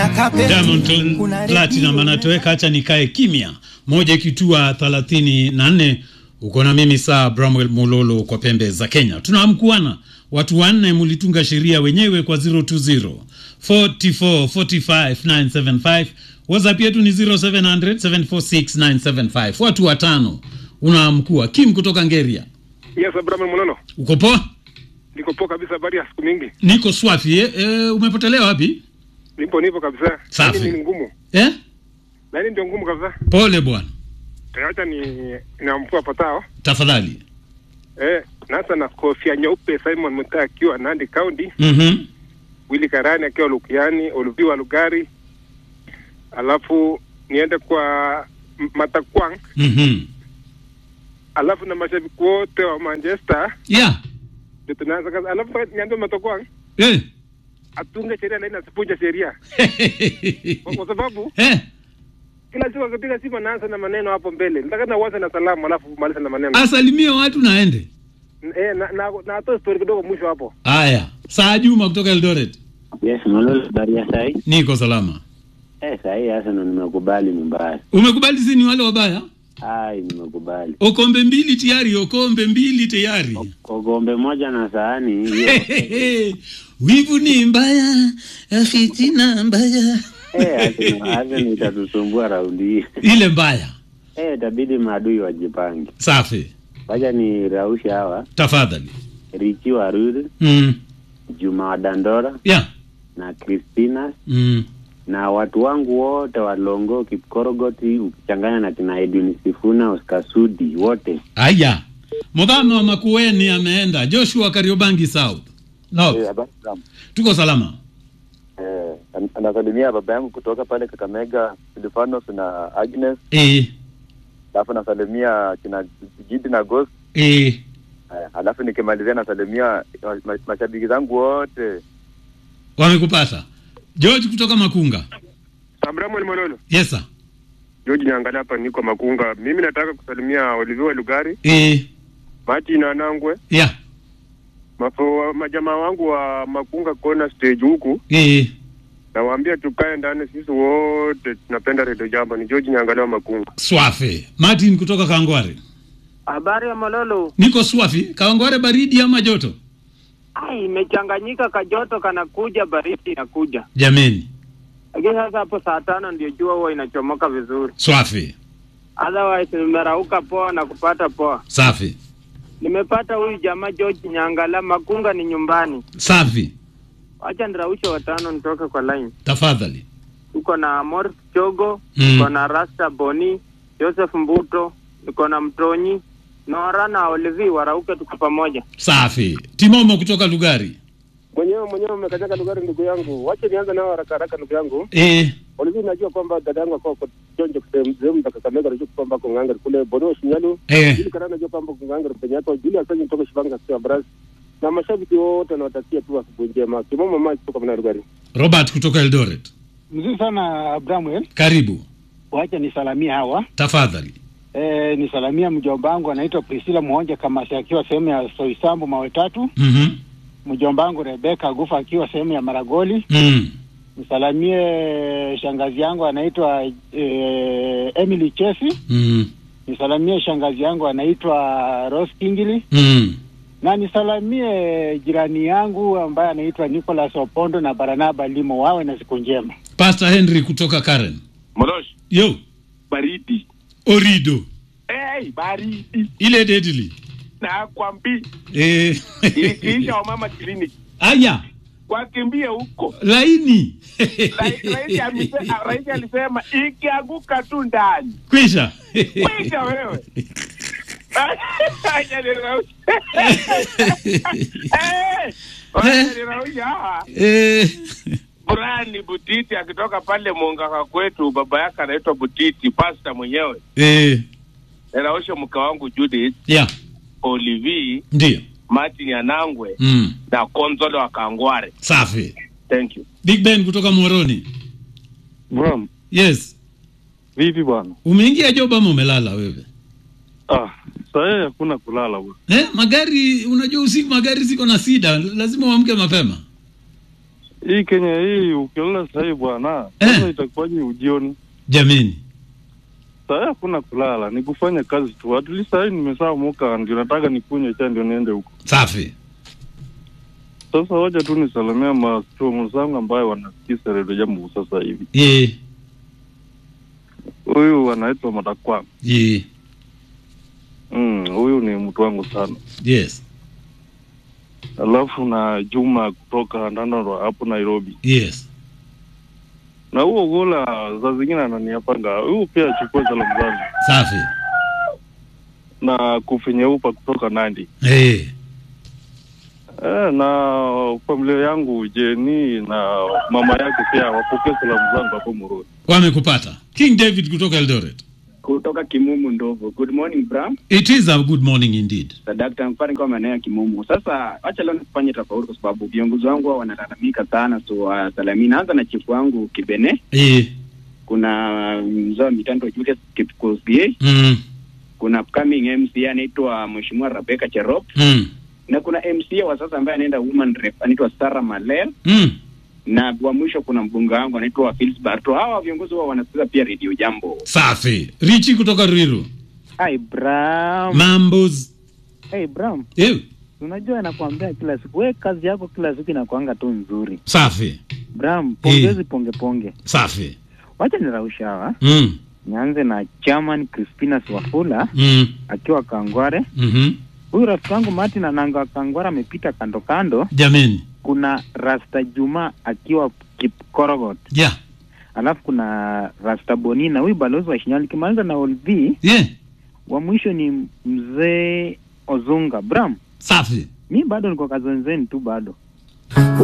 Diamond Platinum anatoweka, acha nikae kimya. Moja ikitua thelathini na nne uko na mimi saa Bramwell Mololo kwa pembe za Kenya. Tunaamkuana watu wanne, mulitunga sheria wenyewe kwa 020 44 45 975. WhatsApp yetu ni 0700 746 975. Watu watano unaamkua. Kim kutoka Ngeria, Yes, Abraham Mnono. uko poa? Niko poa kabisa, habari ya siku mingi. Niko swafi eh? Eh, umepotelea wapi Nipo nipo kabisa. Safi. Lakini ni ngumu. eh? Lakini ndio ngumu kabisa. Pole bwana, Acha ni namfua patao. tafadhali. Eh, nasa na kofia nyeupe Simon Mutai akiwa Nandi County, Mhm. Willy Karani akiwa Lukiani, Oluviwa Lugari. Alafu niende kwa M- Matakwang, Mhm. alafu na mashabiki wote wa Manchester Yeah. ndio tunaanza kazi. Alafu niambie Matakwang Eh. atunge sheria lakini asipunje sheria. Kwa, kwa sababu eh. kila siku akipiga simu anaanza na maneno hapo mbele. Nataka na uanze na salamu alafu maliza na maneno. Asalimie watu naende. Eh, na na, na atoe story kidogo mwisho hapo. Haya, saa Juma kutoka Eldoret. Yes, Malolo Baria sai. Niko salama. Eh, sai hasa ndo nimekubali ni mbaya. Umekubali si ni wale wabaya? Ai, nimekubali. Okombe mbili tayari, okombe mbili tayari. Kwa gombe moja na sahani hiyo. Wivu ni mbaya, fitina mbaya. Eh, hasa hasa nitatusumbua raundi hii. Ile mbaya. Eh, itabidi maadui wajipange. Safi. Wacha ni rausha hawa. Tafadhali. Richi Waruri, Mm. Juma wa Dandora Yeah. na Christina Mm. na watu wangu wote wa Longo, Kipkorogoti ukichanganya na kina Edwin Sifuna, Oscar Sudi wote. Aya. Mudhama wa Makueni ameenda. Joshua Kariobangi South. No. Eh, habari sana. Tuko salama. Eh, an- anasalimia baba yangu kutoka pale Kakamega, Silvanos na Agnes, Eh. alafu nasalimia kina Gidi na Ghost. Eh. Eh, alafu nikimalizia nasalimia ma- ma- mashabiki zangu wote. Wamekupata. George kutoka Makunga. Abraham Mololo. Yes sir. George niangalia hapa niko Makunga. Mimi nataka kusalimia Olivier Lugari, Eh. Martin Anangwe, Yeah. mafo majamaa wangu wa Makunga Corner stage huku. Eh. Nawaambia tukae ndani sisi wote tunapenda Radio Jambo. Ni George niangalia wa Makunga. Swafi. Martin kutoka Kangware. Habari ya Malolo. Niko swafi. Kangware baridi ama joto? Ai, imechanganyika, kajoto kanakuja, baridi inakuja. Jameni. Lakini sasa hapo saa tano ndio jua huwa inachomoka vizuri, Swafi. otherwise nimerauka poa na kupata poa. Safi. Nimepata huyu jamaa George Nyangala, Makunga ni nyumbani. Safi. Wacha niraushe watano nitoke kwa line. Tafadhali. Tuko na Morris Chogo, Mm. tuko na Rasta Boni, Joseph Mbuto, tuko na Mtonyi, Nora na Olivi warauke, tuko pamoja. Safi. Timomo kutoka Lugari. Mwenyewe mwenyewe umekanyaga Lugari ndugu yangu. Wacha nianze nao haraka haraka ndugu yangu. Eh. Olivier najua kwamba dada yangu akao kwa jonjo sehemu sehemu za Kakamega najua kwamba kwa nganga kule Bono Shinyalu. Eh. Ili karana najua kwamba kwa nganga penye hapo Julius Sanyi kutoka Shibanga kwa Braz. Na mashabiki wote wanawatakia tu asubuhi njema. Kimomo maji kutoka Mna Lugari. Robert kutoka Eldoret. Mzuri sana Abramuel, Karibu. wacha nisalamia hawa Tafadhali. e, nisalamia mjomba wangu anaitwa Priscilla Muonja Kamasi akiwa sehemu ya Soisambu mawe tatu, Mhm. mjomba wangu Rebeka Gufa akiwa sehemu ya Maragoli. Mm. Nisalamie shangazi yangu anaitwa e, Emily Chesi. Mm. Nisalamie shangazi yangu anaitwa Rose Kingili Mm. na nisalamie jirani yangu ambaye anaitwa Nicholas Opondo na Baranaba Limo, wawe na siku njema. Pastor Henry kutoka Karen. Molosh, Yo. baridi. Orido. Hey, baridi. Ile deadly. Nakwambi. Eh. Ilikiisha wamama clinic. Aya. Wakimbie huko. Laini. Rais- Rais alise- ah, Rais alisema ikianguka tu ndani. Kwisha. Kwisha wewe. Acha niraushe. Eh, wacha niraushe hawa. Eh. Burani Butiti akitoka pale Mungaka kwetu, baba yake anaitwa Butiti, pasta mwenyewe. Eh. Niraushe mke wangu Judith, Yeah. Olivi, Ndio. Martin Anangwe Mm. na Konzolo wa Kangware. Safi. Thank you. Big Ben kutoka Moroni. Bram, Yes. vipi bwana? Umeingia job ama umelala wewe? Ah, sahii hakuna kulala bwana. Eh, magari unajua usiku magari ziko na sida, lazima uamke mapema. hii Kenya hii ukilala sahii bwana, Eh. sasa itakuwaje ujioni? jameni Sahii hakuna kulala, ni kufanya kazi tu. At least sahii nimesaa muka, ndio nataka nikunywe cha ndio niende huko. safi Sasa wacha tu nisalamia mastomu zangu ambayo wanasikiza redio jambo sasa hivi. ye Huyu anaitwa Matakwa. ye Mm, huyu ni mtu wangu sana. yes Alafu na Juma kutoka Ndandaro hapo Nairobi. yes Na huo gola za zingine ananiapanga. Huyu pia achukue salamu zangu. safi Na kufinyeupa kutoka Nandi. Eh, Eh, na familia yangu Jeni na mama yake pia wapokee salamu zangu hapo Murudi. wamekupata king david kutoka eldoret kutoka Kimumu Ndovo. Good morning Bram. it is a good morning indeed Sadakta mfani kwa maeneo ya Kimumu. Sasa acha leo nifanye tofauti, kwa sababu viongozi wangu hao wanalalamika sana, so wasalamii. Naanza na chifu wangu Kibene, Eh, kuna mzee wa mitando Julius Kipkosie, mm, kuna upcoming MC anaitwa Mheshimiwa Rebecca Cherop, mm, na kuna MC wa sasa ambaye anaenda woman rep anaitwa Sarah Malel, mm. na wa mwisho kuna mbunge wangu anaitwa Phils Barto. Hawa viongozi wao wanasikiza pia Radio Jambo. safi richi kutoka riru Hi Bram. mambos Hey Bram, Eh, unajua nakwambia kila siku, we kazi yako kila siku inakuanga tu nzuri. safi Bram, pongezi ponge ponge. safi Wacha nirausha hawa. mm, Nianze na chairman Crispina Swafula mm, akiwa Kangware. mhm. Huyu rafiki wangu Martin Ananga wa Kangware amepita kando kando. jameni Kuna Rasta Juma akiwa Kipkorogot. yeah. Alafu kuna Rasta Bonina, huyu balozi wa Shinyali. Nikimaliza na Olvi, yeah. wa mwisho ni mzee Ozunga. Bram, safi mi bado niko kazenzeni tu bado